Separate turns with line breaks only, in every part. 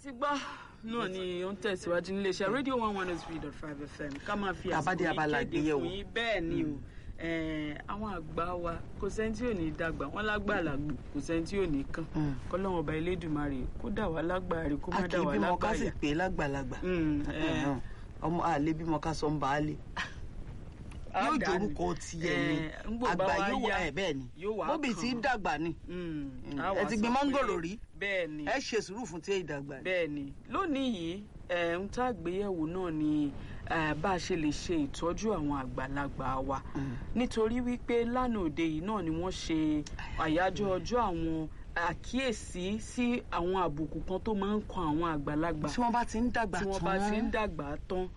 ti gbọ́ náà ni ó ń tẹ̀síwájú níléeṣẹ́ rédíò one one three dot five fm ká máa fi
Tàbádé
àsìkò
abala
yìí kéde
ìgbéyẹ̀wò.
fún yín bẹ́ẹ̀ ni o Eh, àwọn àgbà wa kò sẹ́ni tí ò ní dàgbà wọ́n lágbà làgbò kò sẹ́ni tí ò ní kàn
Mm.
kọ́lọ́wọ́n ọba elédùnmarè kó dà wá lágbàá kó má
a kì
dà
í
wá
bímọ ká sì
lágbàá
pé lágbàlagbà
Mm, eh.
ọmọ àlè bímọ ká sọ ń bá a lè yóò
Á dà ní.
jorúkọ tiẹ̀ ni
Eh, ń gbò bá
àgbà
wá
yóò wà
yá,
ẹ̀ bẹ́ẹ̀ ni
yóò wá
bóbi tí
kàn.
dàgbà ni
Mm,
Mm.
á
Ẹ
wá
ti
sọ
gbin
pé-
mọ́ngòrò rí?
bẹ́ẹ̀ ni
ẹ ṣe sùúrù fún tí èyí dàgbà ni.
bẹ́ẹ̀ ni lónìí yìí ẹ̀ ń tá àgbéyẹ̀wò náà ni eh, bá a ṣe lè ṣe ìtọ́jú àwọn àgbàlagbà wa nítorí wípé lánàá òde yìí náà ni wọ́n ṣe àyájọ́ ọjọ́ àwọn àkíyèsí sí àwọn àbùkù kan tó máa ń kan àwọn àgbàlagbà
tí wọ́n bá ti ń dàgbà
tí
tán
wọ́n bá ti ń dàgbà tán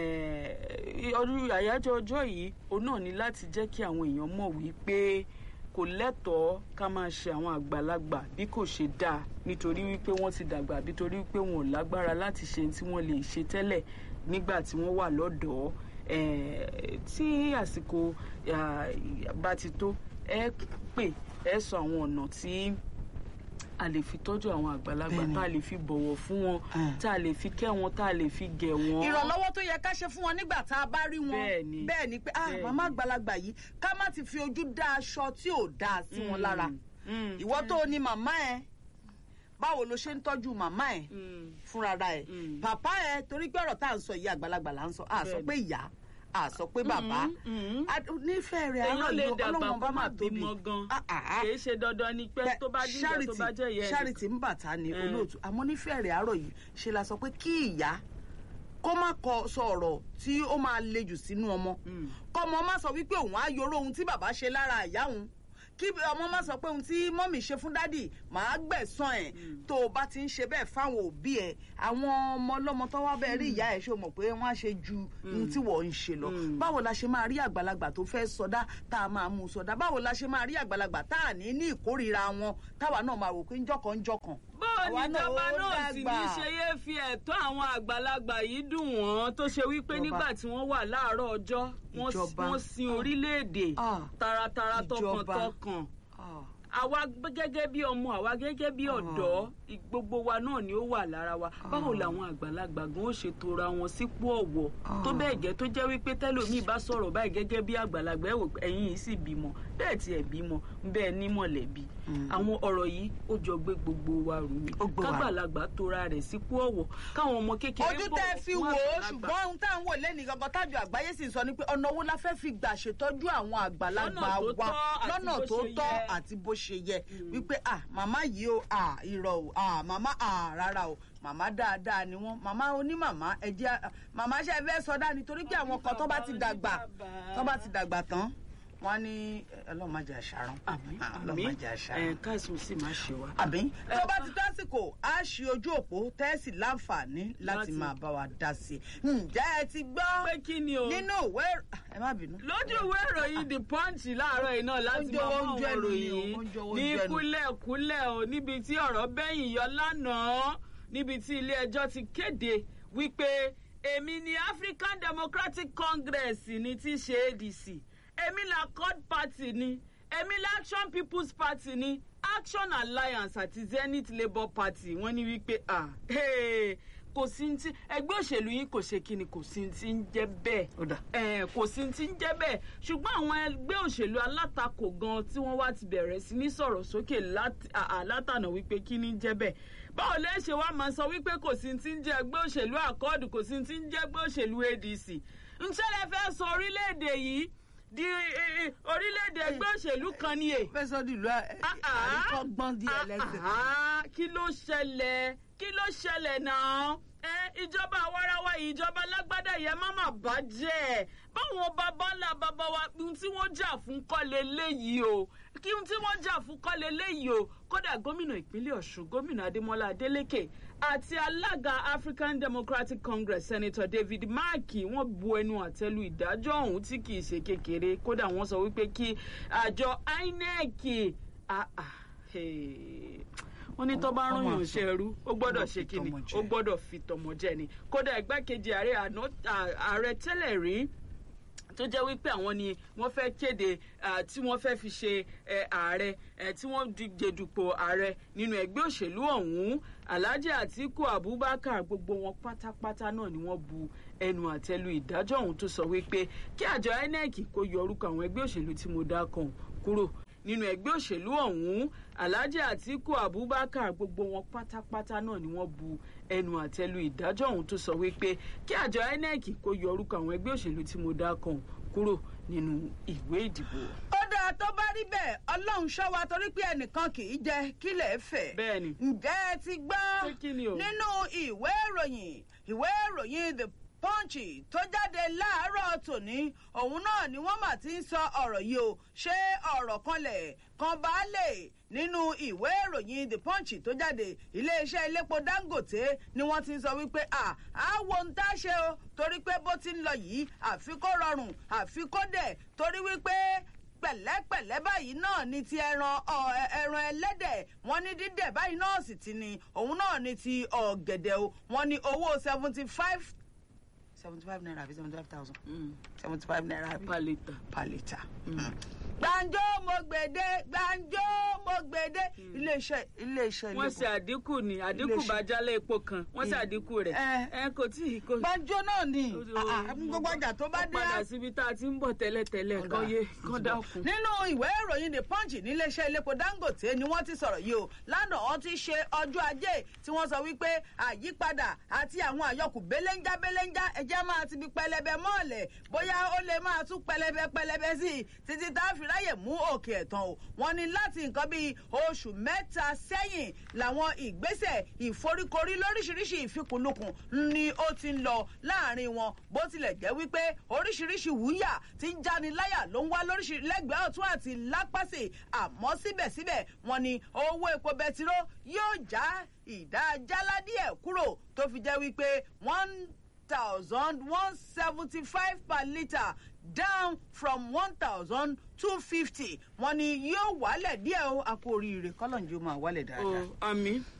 eh, ọdún àyájọ́ ọjọ́ yìí òun náà ni láti jẹ́ kí àwọn èèyàn mọ̀ wípé kò lẹ́tọ̀ọ́ ká máa ṣe àwọn àgbàlagbà bí kò ṣe dáa nítorí wípé wọ́n ti dàgbà àbí torí wípé wọn ò lágbára láti ṣe tí wọ́n lè ṣe tẹ́lẹ̀ nígbà tí wọ́n wà lọ́dọ̀ọ́ eh, tí àsìkò ah, bá ti tó ẹ pè ẹ sọ àwọn ọ̀nà tí a lè fi tọ́jú àwọn àgbàlagbà
Bẹ́ẹ̀ni.
tá a lè fi bọ̀wọ̀ fún wọn
Ah.
tá a lè fi kẹ́ wọn tá a lè fi gẹ̀ wọ́n.
ìrànlọ́wọ́ tó yẹ ká ṣe fún wọn nígbà tá a bá rí wọn
Bẹ́ẹ̀ ni.
bẹ́ẹ̀ ni pé ah
Bẹ́ẹ̀
màmá
ni.
àgbàlagbà yìí ká má ti fi ojú dá aṣọ tí ò dáa sí wọn
Mm,
lára
mm,
ìwọ tó o ní màmá ẹ báwo lo ṣe ń tọ́jú màmá ẹ
mm,
fúnra ẹ
Mm.
pàpá ẹ torí pé ọ̀rọ̀ tá à ń sọ yìí àgbàlagbà là ń sọ à sọ
Bẹ́ẹ̀ni.
pé ìyá à sọ pé bàbá
mm.
A- nífẹ̀ẹ́ rẹ̀
èèyàn
àárọ̀
lè
yìí
dàgbà
ọlọ́run
kó
bá
má
má tóbi
bímọ gan
Ah, ah, ah.
kì í ṣe dandan ni pé tó bá díjà tó bá jẹ́ ìyá ẹ̀
charity ń bàtà ni
Eh.
olóòtú àmọ́ nífẹ̀ẹ́ rẹ̀ àárọ̀ yìí ṣe la sọ pé kí ìyá kó má kọ sọ ọ̀rọ̀ tí ó máa le jù sínú ọmọ
Mm.
kọ́mọ má sọ wípé òun á yoró ohun tí bàbá ṣe lára ìyá òun kí ọmọ má sọ pé ohun tí mọ́mì ṣe fún dádì màá gbẹ̀san ẹ̀ tó o bá ti ń ṣe bẹ́ẹ̀ fáwọn òbí ẹ̀ àwọn ọmọ ọlọ́mọ tó wá bẹ́ẹ̀ rí ìyá ẹ̀ ṣó mọ̀ pé wọ́n á ṣe ju ohun tí wọ́n ń ṣe lọ
Mm.
báwo la ṣe máa rí àgbàlagbà tó fẹ́ sọdá tá a máa mú sọdá báwo la ṣe máa rí àgbàlagbà tá a ní ní ìkórìíra wọn táwa náà máa wò pé ńjọkan ńjọkan.
bóò
Àwa
ní
náà
ìjọba
ó
náà sì ní
dàgbà.
ṣe yé fi ẹ̀tọ́ àwọn àgbàlagbà yìí dùn wọ́n tó ṣe wípé
Ìjọba.
nígbà tí wọ́n wà láàárọ̀ ọjọ́ wọ́n
Ìjọba.
wọ́n sin orílẹ̀-èdè
Ah.
taratara
Ìjọba.
tọkàntọkàn
Ah.
àwa gẹ́gẹ́ bí ọmọ àwa gẹ́gẹ́ bí ọ̀dọ́ ì- gbogbo wa náà ni ó wà lára wa báwo làwọn àgbàlagbà gan ó ṣe tora wọn sípò ọ̀wọ̀ tó bẹ́ẹ̀ gẹ́ tó jẹ́ wípé tẹ́lòmíì bá sọ̀rọ̀ báyìí gẹ́gẹ́ bí àgbàlagbà ẹ̀ wò pé ẹ̀yin yìí sì bímọ bẹ́ẹ̀ tiẹ̀ bímọ bẹ́ẹ̀ ní mọ̀lẹ́bí àwọn ọ̀rọ̀ yìí ó jọ gbé gbogbo wa rù ni
Ó gbé wa rù.
kágbàlagbà tora rẹ̀ sípò ọ̀wọ̀ káwọn ọmọ kékeré
ojú
bọ̀wọ̀
tẹ́ fi
fún
wò ó
àgbàlagbà.
ṣùgbọ́n ohun tá à ń wò lẹ́nu gangan tájọ àgbáyé sì ń sọ ni pé ọ̀nà wo la fẹ́ fi gbà ṣètọ́jú àwọn àgbàlagbà
Lọ́nà tó
wa
tọ́ àti
lọ́nà
bó
tó
ṣe
tọ́
yẹ.
àti bó ṣe yẹ wípé à màmá yìí o à irọ́ o à màmá à rárá o màmá dáadáa ni wọ́n màmá onímàmá ẹ̀jẹ̀ màmá ṣe fẹ́ sọdá nítorí pé àwọn kan tó bá ti dàgbà tó bá ti dàgbà tán wọ́n á ní ọlọ́run má jẹ́ àṣàrán
àmì
ọlọ́run má jẹ́ àṣàrán
ẹ̀ káìsùn sì máa ṣe wa.
àbí tó bá ti tásìkò á ṣe ojú òpó tẹ́sí láǹfààní láti
Láti-
máa bá wa dá sí i ǹjẹ́ ẹ ti gbọ́
pé kí ni o.
nínú ìwé ẹ má bínú.
lójú ìwé ìròyìn the punch láàárọ̀ yìí náà láti
Oúnjẹ
máa mú
oúnjẹ
àwọn
ẹnu ni o,
ìròyìn
oúnjẹ
ní
oúnjẹ ẹnu.
kúlẹ̀kúlẹ̀ o níbi tí ọ̀rọ̀ bẹ́yìn yọ lánàá níbi tí ilé ẹjọ́ ti kéde wípé èmi ni African Democratic Congress ní tí í ṣe ADC èmi la Accord Party ni èmi la Action People's Party ni Action Alliance àti Zenith Labour Party wọ́n ní wípé ah hey, kò sí ní tí ẹgbẹ́ òṣèlú yín kò ṣe kí ni kò sí ní tí ń jẹ́ bẹ́ẹ̀
Ó dà.
Eh, kò sí ti ń jẹ́ bẹ́ẹ̀ ṣùgbọ́n àwọn ẹgbẹ́ òṣèlú alátakò gan tí wọ́n wá ti bẹ̀rẹ̀ sí ní sọ̀rọ̀ sókè láti- à- à- látànà wípé kí ni ń jẹ́ bẹ́ẹ̀ báwo lẹ́ ṣe wá máa sọ wípé kò sí ti ń jẹ́ ẹgbẹ́ òṣèlú àkọọ́dù kò sí ti ń jẹ́ ẹgbẹ́ òṣèlú ADC ńṣẹ́ lẹ fẹ́ sọ orílẹ̀-èdè yìí di eh, eh, orílẹ̀-èdè ẹgbẹ́ òṣèlú kan ni è
fẹ́ sọ di ìlú àríkọ́gbọ́n di ẹlẹ́sìn.
Ah, kí ló ṣẹlẹ̀ kí ló ṣẹlẹ̀ náà ẹ ìjọba àwarawa yìí ìjọba lágbádá yẹn má má bàjẹ́ báwọn bàbá ńlá bàbá wa ohun tí wọ́n jà fún kọ́ leléyìí o kí ohun tí wọ́n jà fún kọ́ leléyìí o kódà gómìnà ìpínlẹ̀ ọ̀ṣun gómìnà adémọlá adélèké àti alága african democratic congress senator david markey wọ́n bu ẹnu àtẹ́lu ìdájọ́ ọ̀hún tí kì í ṣe kékeré kódà wọ́n sọ wípé kí àjọ inec ah, ah, hey wọ́n ní tó bá rán yàn ṣe ẹrú ó gbọ́dọ̀ ṣe kí ni ó gbọ́dọ̀ fi tọmọ jẹ ni kódà igbákejì ààrẹ àná- à- ààrẹ tẹ́lẹ̀ rí tó jẹ́ wípé àwọn ni wọ́n fẹ́ kéde tí wọ́n fẹ́ fi ṣe ààrẹ tí wọ́n díje dupò ààrẹ nínú ẹgbẹ́ òṣèlú ọ̀hún alhaji atiku abubakar gbogbo wọn pátápátá náà ni wọ́n bu ẹnu àtẹ́lu ìdájọ́ ọ̀hún tó sọ wípé kí àjọ inec kó yọ orúkọ àwọn ẹgbẹ́ òṣèlú tí mo dá kan kúrò nínú ẹgbẹ́ òṣèlú ọ̀hún alhaji atiku abubakar gbogbo wọn pátápátá náà ni wọ́n bu ẹnu àtẹ́lu ìdájọ́ ọ̀hún tó sọ wípé kí àjọ inec kó yọ orúkọ àwọn ẹgbẹ́ òṣèlú tí mo dá kan kúrò nínú ìwé ìdìbò.
ó dáa tó bá rí bẹ́ẹ̀ ọlọ́run ṣọ́ wa torí pé ẹnìkan kì í jẹ kílẹ̀ fẹ̀.
bẹ́ẹ̀ni.
ǹjẹ́ ẹ ti gbọ́ nínú ìwé ìròyìn ìwé ìròyìn the punch tó jáde láàárọ̀ tòní òun náà ni wọ́n mà ti ń sọ ọ̀rọ̀ yìí o ṣé ọ̀rọ̀ kanlẹ̀ kan baálé nínú ìwé ìròyìn the punch tó jáde iléeṣẹ́ iléepo dangote ni wọ́n ti ń sọ wípé à á wo ń tá ṣe o torí pé bó ti ń lọ yìí àfi kó rọrùn àfi kó dẹ̀ torí wípé pẹ̀lẹ́pẹ̀lẹ́ báyìí náà ni ti ẹran ẹran ẹlẹ́dẹ̀ wọ́n ní dídẹ̀ báyìí náà sì ti ni òun náà ni ti ọ̀gẹ̀dẹ̀ o wọ́n ní owó seventy five seventy five naira àbí seventy five thousand seventy five naira àbí
per litre.
per litre. gbàǹjo mo gbèdé gbàǹjo mo gbèdé iléeṣẹ́ iléeṣẹ́
wọ́n ṣe àdínkù ni àdínkù bá jálẹ̀ epo kan wọ́n ṣe àdínkù rẹ̀ ẹ kò tí ì kò.
gbàǹjo náà ni gbogbo ọjà tó bá dé.
padà síbi tá a ti ń bọ̀ tẹ́lẹ̀tẹ́lẹ̀ kan yé kan dákun.
nínú ìwé ìròyìn the punch níléeṣẹ́ iléepo dangote ni wọ́n ti sọ̀rọ̀ yìí o lánàá wọ́n ti ṣe ọjọ́ ajé tí wọ́n sọ wípé àyípadà àti àwọn àyọkù belenja belenja ẹ̀jẹ̀ máa ti bi pẹlẹbẹ mọ́ọ̀lẹ̀ bóyá ó lè máa tún pẹlẹbẹ pẹlẹbẹ sí i títí tá a fi ráyè mú òkè ẹ̀tàn o wọ́n ní láti nǹkan bíi oṣù mẹ́ta sẹ́yìn làwọn ìgbésẹ̀ ìforíkorí lóríṣiríṣi ìfikùnlukùn ni ó ti ń lọ láàrin wọn bó tilẹ̀ jẹ́ wípé oríṣiríṣi wúyà tí ń jáni láyà ló ń wá lóríṣiríṣi lẹ́gbẹ̀ẹ́ ọ̀tún àti lápásì àmọ́ síbẹ̀síbẹ̀ wọ́n ní owó epo bẹtiró yóò já ìdá jálá díẹ̀ kúrò tó fi jẹ́ wípé one thousand one seventy five per litre down from one thousand two fifty wọ́n ní yóò wálẹ̀ díẹ̀ o a kú oríire kọ́lọ́njú máa wálẹ̀ dáadáa.
àmì